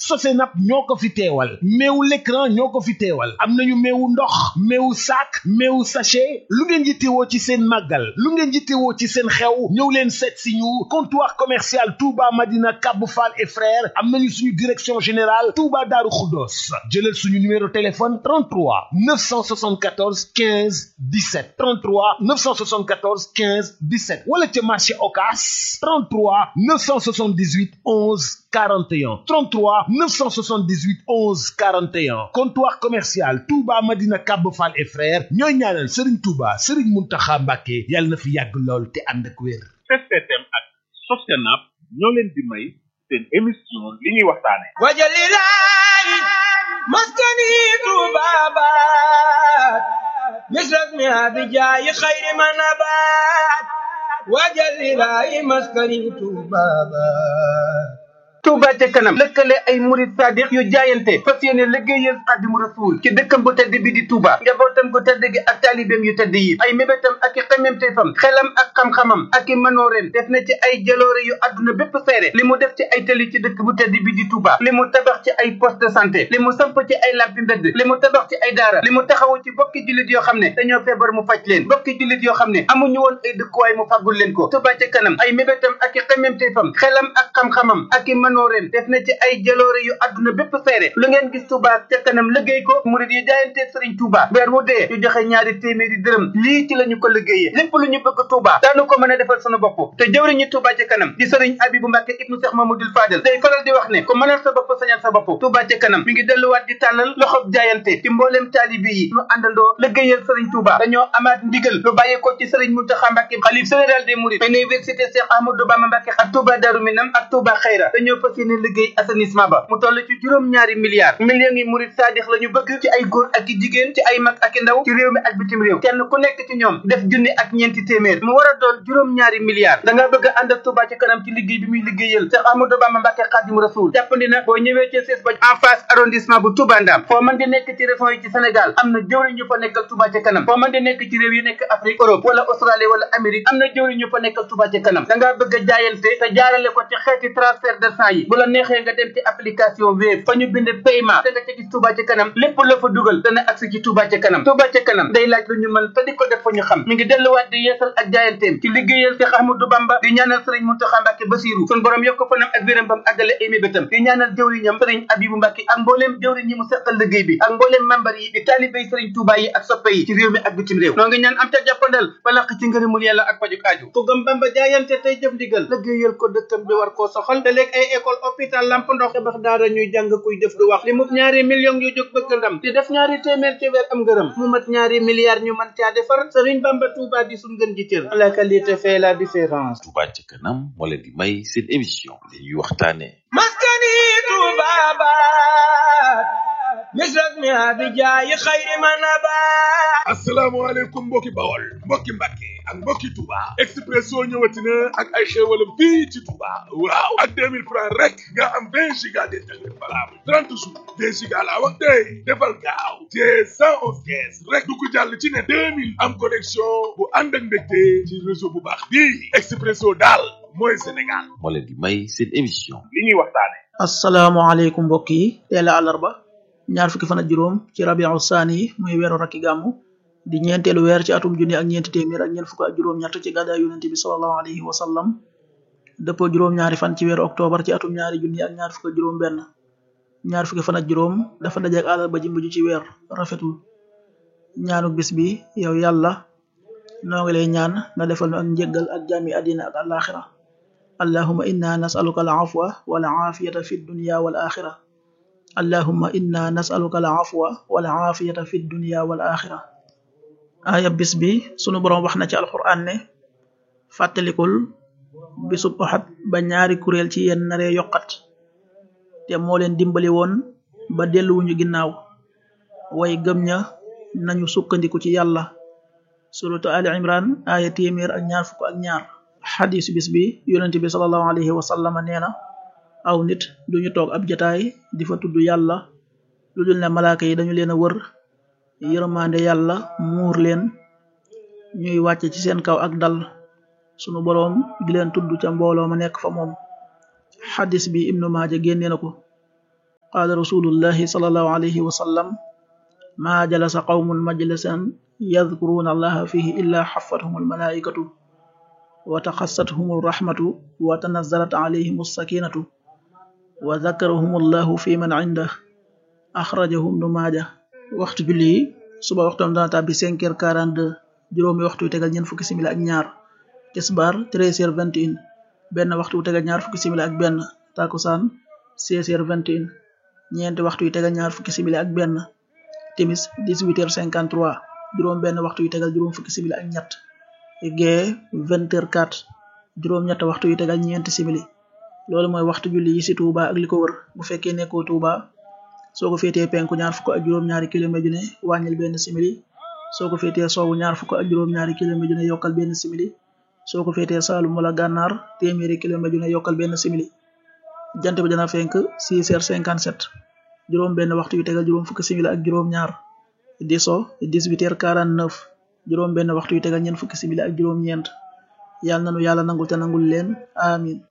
Sosenap ñoo ko fi teewal meewu l'écran ñoo ko fi teewal am nañu meewu ndox meewu sac meewu sachet lu ngeen yittewoo ci seen màggal lu ngeen yittewoo ci seen xew ñëw leen seet si ñu comptoir commercial Touba Madina Kabou Fall et frères am nañu suñu direction générale Touba Darou Khoudoss jëlal suñu numéro téléphone 33 974 15 17 33 974 15 17 wala ca marché Ocass 33 978 11 41 33 978 11 41 comptoir commercial Touba Madina Kabou Fall et frères ñooy ñaanal Serigne Touba Serigne Mountakha Mbacké yàlla na fi yàgg lool te ànd ak wér. STM ak Sosenap ñoo leen di may seen émission li ñuy waxtaane wajalilaay maskani tubabat misras mi abijaayi xayri manabat wajalilaay maskani tubabat Touba ca kanam lëkkale ay murid sadiq yu jaayante fas yéene liggéeyal Xaadimu Rasuul ci dëkkam bu tedd bi di Touba njabootam gu tedd gi ak taalibeem yu tedd yi ay mébétam ak i xememteefam xelam ak xam-xamam ak i manooreem def na ci ay jaloore yu àdduna bépp seere li mu def ci ay tëli ci dëkk bu tedd bi di Touba li mu tabax ci ay poste de santé li mu samp ci ay lampi mbedd li mu tabax ci ay daara li mu taxawu ci bokki jullit yoo xam ne dañoo feebar mu faj leen bokki jullit yoo xam ne amuñu woon ay dëkkuwaay mu fàggul leen ko Touba ca kanam ay mébétam ak i xememteefam xelam ak xam-xamam ak i manooreem def na ci ay jaloore yu àdduna bépp seere lu ngeen gis Touba ca kanam liggéey ko murid yi jaayante Sëriñ Touba weer wu dee ñu joxe ñaari téeméeri dërëm lii ci la ñu ko liggéeyee lépp lu ñu bëgg Touba daanu ko mën a defal sunu bopp te jëwriñu Touba ca kanam di Sëriñ Abibu Mbàkke ibnu Cheikh Mamadou Fadel day faral di wax ne ku mënal sa bopp sañal sa bopp Touba ca kanam mi ngi delluwaat di tàllal loxob jaayante ci mbooleem taalibi yi ñu àndandoo liggéeyal Sëriñ Touba dañoo amaat ndigal lu bàyyee ko ci Sëriñ Mountakha Mbàkke xalif général des mourides université Cheikh Ahmadou Bamba Mbàkke ak Touba Darou Minam ak Touba Xayra dañoo fas yéene liggéey assainissement ba mu toll ci juróom-ñaari milliards millions yi murid saadix la ñu bëgg ci ay góor ak i jigéen ci ay mag ak i ndaw ci réew mi ak bitim réew kenn ku nekk ci ñoom def junni ak ñeenti téeméer mu war a doon juróom-ñaari milliards da nga bëgg a ànd ak Touba ci kanam ci liggéey bi muy liggéeyal Cheikh Ahmadou Bamba Mbàkke Xaadimu Rasuul jàppandi na boo ñëwee ci sees ba en face arrondissement bu Touba Ndam foo mën di nekk ci région yi ci Sénégal am na jëwriñ ñu fa nekkal Touba ci kanam foo mën di nekk ci réew yi nekk Afrique Europe wala Australie wala Amérique am na jëwriñ ñu fa nekkal Touba ci kanam da ngaa bëgg a jaayante te jaarale ko ci xeeti transfert de sang yi bu la neexee nga dem ci application Wave fa ñu bind paiement da nga ca gis Touba ca kanam lépp la fa dugal dana agsi ci Touba ca kanam Touba ca kanam day laaj lu ñu mën te di ko def fa ñu xam mi ngi delluwaat di yeesal ak jaayanteem ci liggéeyal Cheikh Ahmadou Bamba di ñaanal Serigne Mountakha Mbacké Bassirou sun borom yokk fanam ak wéram bam àggale ay mébétam di ñaanal jëwriñam Serigne Abibou Mbacké ak mbooleem jëwriñ yi mu seqal liggéey bi ak mbooleem membar yi di taalibé Serigne Touba yi ak soppe yi ci réew mi ak bitim réew noo ngi ñaan am ca jàppandal balaq ci ngërëmul yàlla ak pajuk aaju ku gëm Bamba jaayante tey jëf ndigal liggéeyal ko dëkkam bi war koo soxal te léeg ay école hôpital lamp ndox tabax daara ñuy jàng kuy def du wax li mu ñaari millions yu jóg bëgg ndam di def ñaari téeméer ci weer am ngërëm mu mat ñaari milliards ñu mën caa defar Serigne Bamba Touba di suñ gën ji cër la qualité fait la différence Touba ca kanam moo leen di may seen émission li ñuy waxtaane maskani tubabat misras mi abijaayi xayri manabat asalaamaaleykum mbokki bawol mbokki mbàkke ak mbokki Touba Expresso ñëwati na ak ay xéewalam fii ci Touba waaw ak 2000 francs rek nga am 20 giga d'internet valable 30 jours 20 giga laa wax tey defal gaaw te 111 kees rek du ko jàll ci ne 2000 am connexion bu ànd ak mbégte ci réseau bu baax bii Expresso daal mooy Sénégal moo leen di may seen émission li ñuy waxtaane asalaamaaleykum mbokk yi teel a àllarba ñaar fukki fan ak juróom ci rabiu saani muy weeru rakki gàmmu di ñeenteelu weer ci atum junni ak ñeenti téeméer ak ñeent fukk ak juróom-ñett ci gàddaay yonente bi sallallahu alayhi wa sallam dëppoo juróom-ñaari fan ci weeru octobre ci atum ñaari junni ak ñaar fukk ak juróom benn ñaar fukki fan ak juróom dafa dajeek àllarba ji mujj ci weer rafetul ñaanu bis bi yow yàlla noo ngi lay ñaan nga defal nu ak njëggal ak jàmmi àddina ak alaxira allahuma inna nasaluka al afwa wal aafiyata fi dunya wal axira allahuma inna nasaluka al afwa wal aafiyata fi dunya wal axira aaya bis bi sunu boroom wax na ci alquran ne fàttalikul bisub Uhud ba ñaari kuréel ci yéen naree yokkat te moo leen dimbali woon ba delluwuñu ginnaaw way gëm ña nañu sukkandiku ci yàlla suratu ali imran aaya téeméer ak ñaar fukk ak ñaar xadis bis bi yonent bi salallahu alayhi wa sallama nee na aw nit duñu toog ab jataay di fa tudd yàlla lu dul ne malaaka yi dañu leen a wër yërmande yàlla muur leen ñuy wàcce ci seen kaw ak dal sunu boroom di leen tudd ca mbooloo ma nekk fa moom xadis bi ibnu maaja génne na ko qaala rasulullahi sallallahu alayhi wa sallam ma jalasa qawmun majlisan yadkuruna allaha fihi illa xafathum almalaikatu wa taxassathum alrahmatu wa tanazzalat alayhim alsakinatu wa dakarahum allahu fi man indah axrajahum nu maaja waxtu julli yi suba waxtoom dana tàbbi cinq heures quarante deux juróomi waxtu yu tegal ñeent fukki simili ak ñaar tisbaar treize heures vingt et un benn waxtu yu tegal ñaar fukki simili ak benn takusaan seize heures vingt et un ñeenti waxtu yu tegal ñaar fukki simili ak benn timis dix-huit heures cinquante trois juróom benn waxtu yu tegal juróom fukki simili ak ñett gee vingt heures quatre juróom ñett waxtu yu tegal ñeenti simili loolu mooy waxtu julli yi ci Touba ak li ko wër bu fekkee nekkoo Touba soo ko féetee penku ñaar fukk ak juróom-ñaari kilomètre ju ne wàññil benn simili soo ko féetee soowu ñaar fukk ak juróom-ñaari kilomètre ju ne yokkal benn simili soo ko féetee Saalum wala Gànnaar téeméeri kilomètre ju ne yokkal benn simili jant bi dana fenk 6 heures 57 juróom benn waxtu yu tegal juróom fukki simili ak juróom-ñaar di so 18 heures 49 juróom benn waxtu yu tegal ñeent fukki simili ak juróom-ñeent yàlla nanu yàlla nangul te nangul leen amin